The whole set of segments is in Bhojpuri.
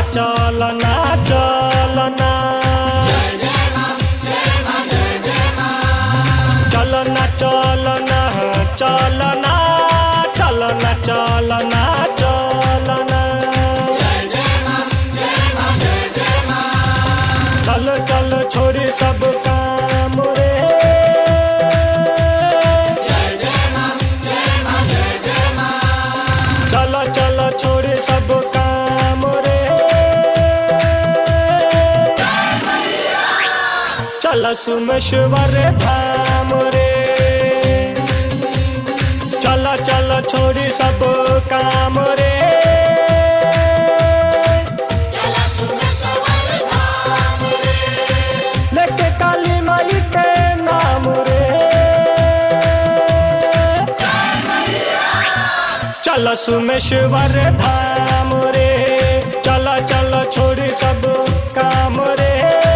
चलना चलना चलना चलना चलना चलना चलना चलना चल चल छोड़ी सब काम रे चल चल छोड़ी सब काम रे चल सुमेश्वर धाम रे चल चल छोड़ी सब काम रे लेके काली माई के नाम रे चल सुमेश्वर धाम रे चल चल छोड़ी सब काम रे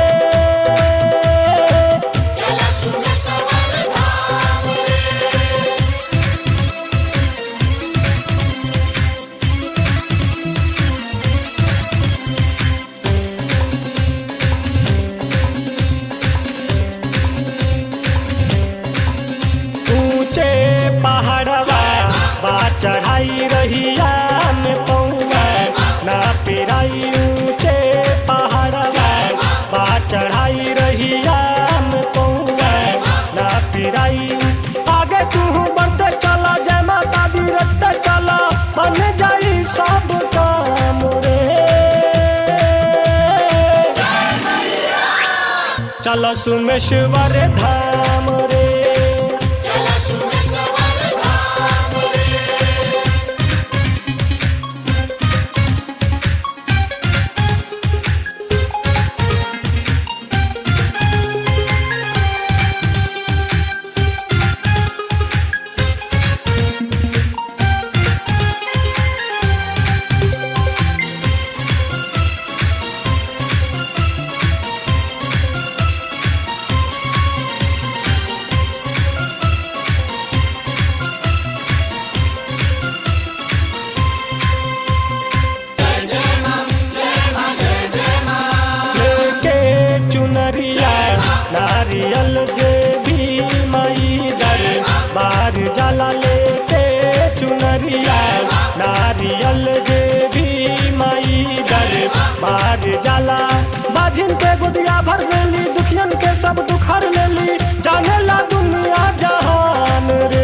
ऊंचे पहाड़वा बा चढ़ाई रहिया में पौवा ना पिराई ऊंचे पहाड़वा बा चढ़ाई रहिया में पौवा ना पिराई आगे तू बढ़ते चला जय माता दी रखते चला बन जाई सब काम रे चल सुमेश्वर धाम रे लेके चुनरिया नारियल जे भी माई दर बार जाला लेके चुनरिया नारियल जे भी माई दर बार जाला बाजिन के गुदिया भर लेली दुखियन के सब दुख हर लेली जाने ला दुनिया जहान रे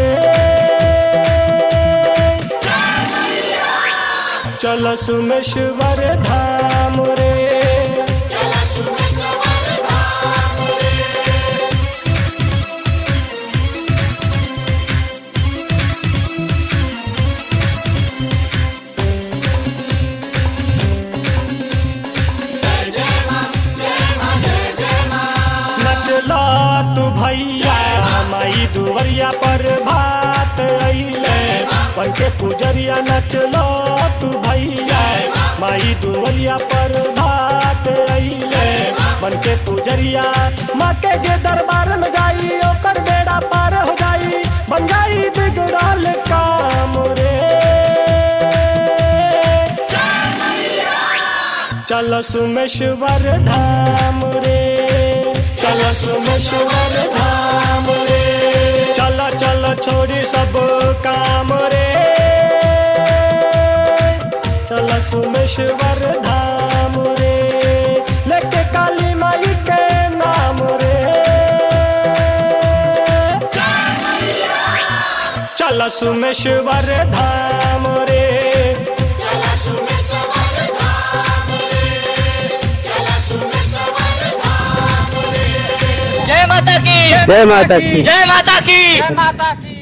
चल सुमेश्वर धाम रे नचला तू भैया माई दुवरिया पर भात अइले पंखे पुजरिया नचला तू भैया माई दुवरिया पर भात अइले बनके पुजरिया माँ के जे दरबार में जाई ओकर बेड़ा पार हो जाई बन जाई बिगड़ल काम रे चल सुमेश्वर धाम रे चल सुमेश्वर धाम रे चल चल छोड़ी सब काम रे चल सुमेश्वर धाम रे लेके काली माई के नाम रे चल सुमेश्वर धाम रे जय माता की जय माता की जय माता की जय माता की